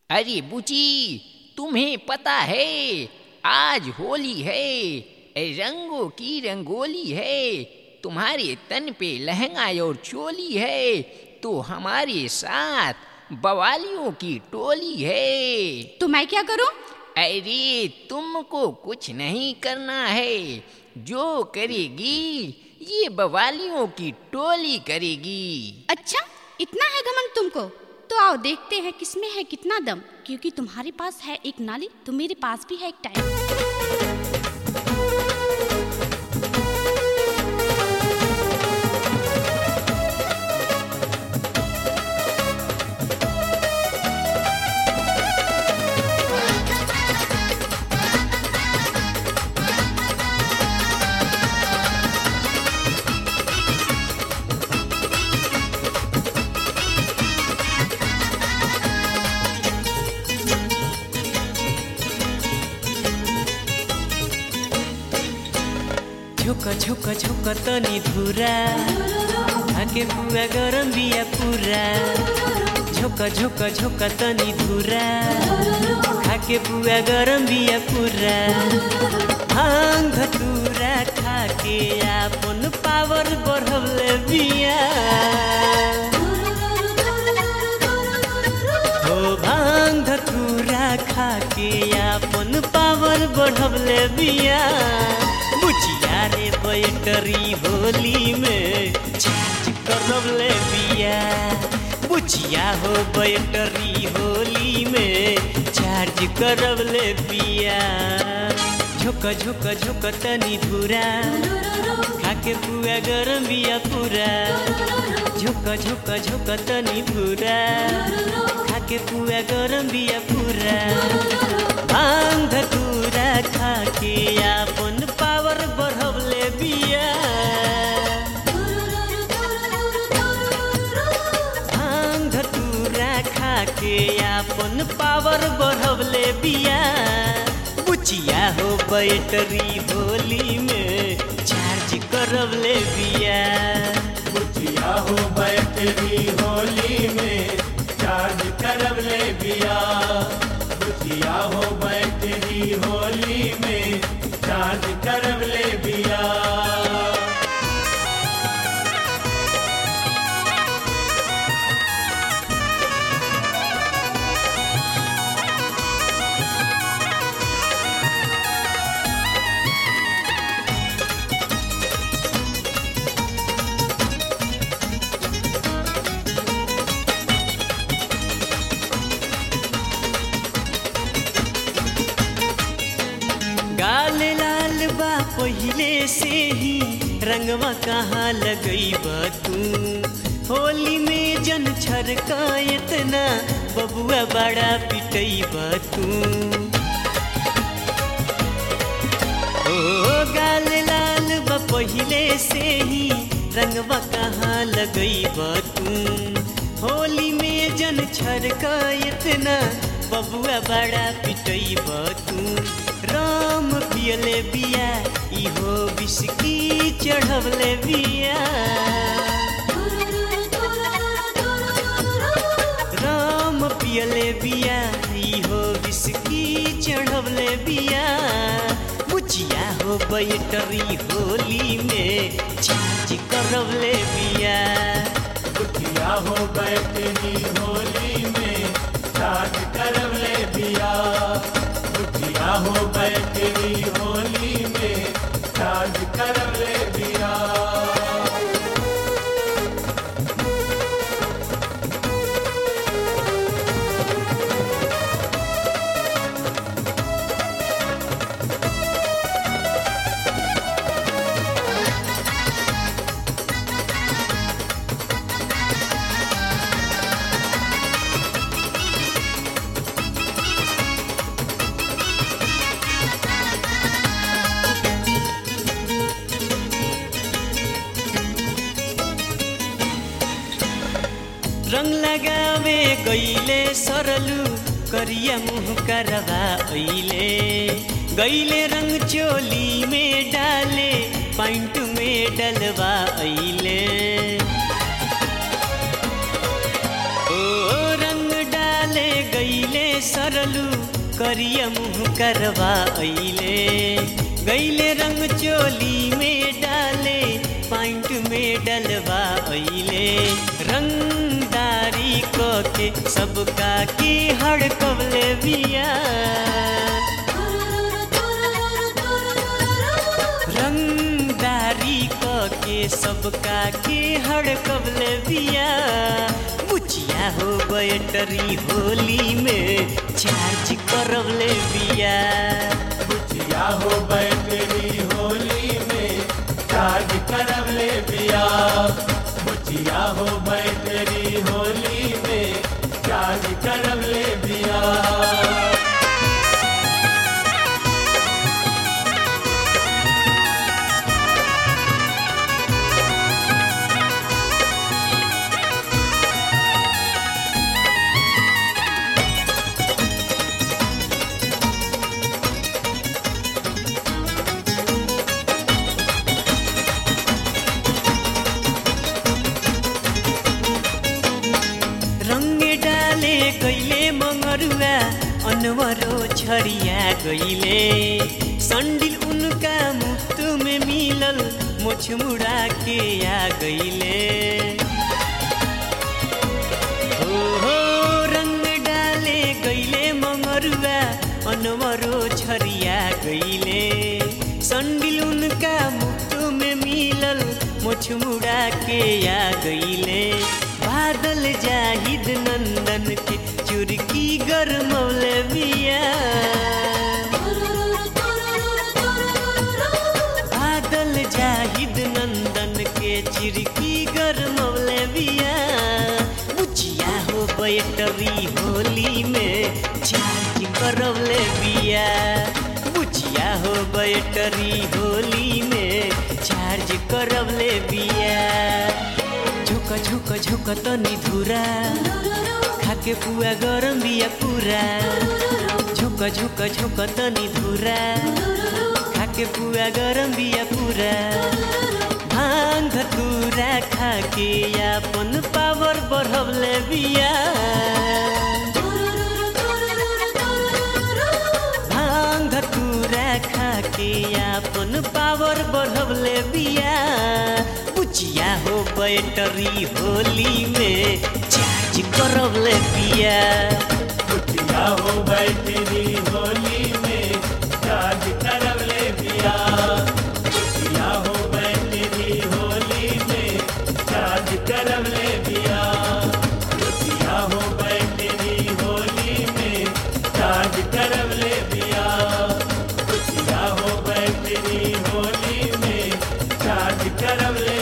अरे बुची तुम्हें पता है आज होली है रंगों की रंगोली है तुम्हारे तन पे लहंगा और चोली है तो हमारे साथ बवालियों की टोली है तो मैं क्या करूं अरे तुमको कुछ नहीं करना है जो करेगी ये बवालियों की टोली करेगी अच्छा इतना है घमंड तुमको तो आओ देखते हैं किसमें है कितना दम क्योंकि तुम्हारे पास है एक नाली तो मेरे पास भी है एक टाइम झुक झुक झुक तनी धुरा आके पुआ गरम बिया पूरा झुक झुक झुक तनी धुरा खाके पुआ गरम बिया पूरा भांग धतूरा खाके आपन पावर बढ़वले बिया हो भांग धतूरा खाके आपन पावर बढ़वले बिया बुचिया रे बैटरी होली में चार्ज करवले बिया बुचिया हो बैटरी होली में चार्ज करवले बिया झुक झुक झुक तनी धुरा खाके पुआ गरम बिया पूरा झुक झुक झुक तनी धुरा खाके पुआ गरम बिया पूरा भांग धतूरा खाके आपन पावर बढ़वले बिया भांग धतूरा खाके आपन पावर बढ़वले बिया बुचिया हो बैटरी होली में चार्ज करवले बिया बुचिया हो बैटरी होली में चार्ज करब ले बिया बुचिया हो बैटरी होली में चार्ज करब ले बिया गाल लाल बा पहिले से ही रंगवा कहाँ लगईबा तू होली में जन छरका इतना बबुआ बड़ा पिटईबा तू ओ गाल लाल बा पहिले से ही रंगवा कहाँ लगईबा तू होली में जन छरका इतना बबुआ बड़ा पिटईबा तू राम पियले बिया इहो बिस्की चढ़वले बिया राम पियले बिया इहो बिस्की चढ़वले बिया बुचिया हो बैटरी होली में चार्ज करवले बिया बुचिया हो बैटरी होली में चार्ज करब ले बिया बुचिया हो बैटरी होली में चार्ज करब ले बिया रंग लगावे गईले सरलू करिया मुँह करवा अइले गईले रंग चोली में डाले पैंट में डलवा अइले ओ करिया मुँह करवा अइले गैले रंग चोली में डाले पाइंट में डलवा अइले रंगदारी क के सबका की हड़कवले बिया रंगदारी क के सबका के हड़कवले बिया बुचिया हो बैटरी होली में चार्ज करवले बिया बुचिया हो बैटरी होली में चार्ज करब ले बिया बुचिया हो बैटरी होली में चार्ज करब ले बिया रंग डाले गैले मंगरुआ अनवरो छरिया गैले संडिल उनका मुफ्त में मिलल मोछ मुड़ा के आ गैले हो हो रंग डाले गैले मंगरुआ अनवरो छरिया गैले संडिल उनका मुफ्त में मिलल मोछ मुड़ा के आ गैले बादल जाहिद नंदन के चुरकी गरमौले बिया बादल जाहिद नंदन के चिरकी गरमौले बिया बुचिया हो बैटरी होली में चार्ज करवले बिया बुचिया हो बैटरी होली में चार्ज करवले बिया झुक झुक झुक तनी धुरा खाके पुआ गरम बिया पूरा झुक झुक झुक तनी धुरा खाके पुआ गरम बिया पूरा भांग धतूरा खाके अपन पावर बढ़वले बिया भांग धतूरा खाके अपन पावर बढ़वले बिया बुचिया हो बैटरी होली में चार्ज करवले बिया बुचिया हो बैटरी होली में चार्ज करब ले बिया बुचिया हो बैटरी होली में चार्ज करब ले बिया बुचिया हो बैटरी होली में चार्ज करब ले बिया बुचिया हो बैटरी होली में चार्ज करब ले